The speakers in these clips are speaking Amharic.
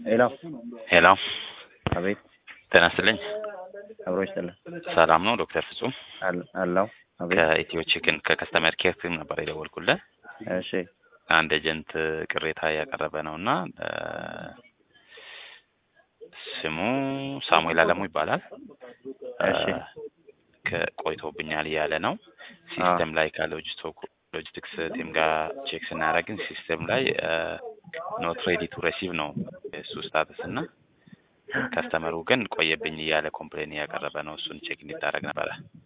ሄሎ ሄሎ አቤት ጤና ይስጥልኝ። አብሮ ይስጥልን ሰላም ነው ዶክተር ፍጹም አል- አለው አቤት ከኢትዮ ቺክን ከከስተመር ኬር ቲም ነበር የደወልኩልህ። እሺ አንድ ኤጀንት ቅሬታ እያቀረበ ነው እና ስሙ ሳሙኤል አለሙ ይባላል። እሺ እ፣ ከቆይቶብኛል እያለ ነው። ሲስተም ላይ ከሎጂስቲክስ ቲም ጋር ቼክ ስናደርግን ሲስተም ላይ ኖት ሬዲ ቱ ሬሲቭ ነው የእሱ ስታተስ እና ከስተመሩ ግን ቆየብኝ እያለ ኮምፕሌን እያቀረበ ነው። እሱን ቼክ እንዲታረግ ነበረ።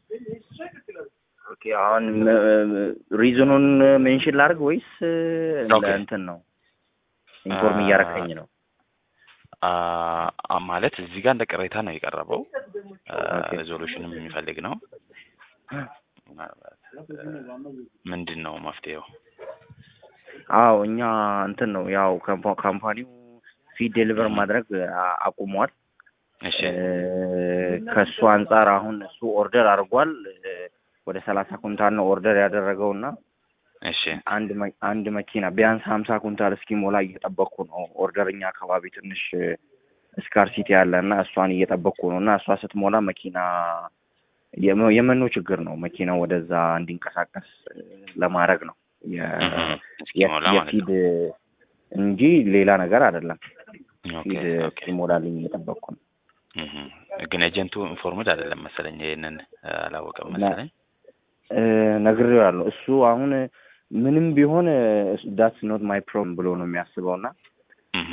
ኦኬ አሁን ሪዝኑን ሜንሽን ላድርግ ወይስ ኦኬ። ለእንትን ነው ኢንፎርም አ- እያረከኝ ነው አ- አ- ማለት እዚህ ጋር እንደ ቅሬታ ነው የቀረበው። ኦኬ። ሬዞሉሽንም የሚፈልግ ነው። ምናልባት እ፣ ምንድን ነው መፍትሄው? አዎ እኛ እንትን ነው ያው ካምፓ- ካምፓኒው ፊድ ዴሊቨር ማድረግ አ- አቁሟል እሺ እ፣ ከእሱ አንጻር አሁን እሱ ኦርደር አድርጓል እ፣ ወደ ሰላሳ ኩንታል ነው ኦርደር ያደረገው እና እሺ አንድ መ- አንድ መኪና ቢያንስ ሀምሳ ኩንታል እስኪሞላ እየጠበቅኩ ነው። ኦርደር እኛ አካባቢ ትንሽ ስካርሲቲ ያለ እና እሷን እየጠበቅኩ ነው እና እሷ ስትሞላ መኪና የመ- የመኖ ችግር ነው። መኪናው ወደዛ እንዲንቀሳቀስ እ፣ ለማድረግ ነው የ- እህ፣ የ- እስኪሞላ ማለት የፊድ ነው። እንጂ ሌላ ነገር አይደለም። ኦኬ ፊድ ኦኬ። እስኪሞላልኝ እየጠበቅኩ ነው። እህ፣ ግን ኤጀንቱ ኢንፎርምድ አይደለም መሰለኝ። ይሄንን እ፣ አላወቀም እና- መሰለኝ። እ፣ ነግሬዋለሁ። እሱ አሁን ምንም ቢሆን ዳትስ ኖት ማይ ፕሮብለም ብሎ ነው የሚያስበው እና እህ፣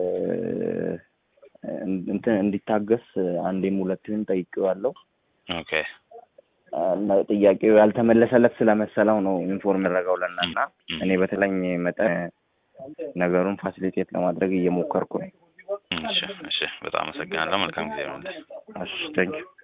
እንትን እንዲታገስ አንዴም ሁለቴም ጠይቄዋለሁ። ኦኬ እና ጥያቄው ያልተመለሰለት ስለመሰለው ነው ኢንፎርም ያደረገው ለና እና እህ፣ እኔ በተለኝ መጠን ነገሩን ፋሲሊቴት ለማድረግ እየሞከርኩ ነው። እሺ እሺ። በጣም አመሰግናለሁ። መልካም ጊዜ ነው። እሺ ቴንኪው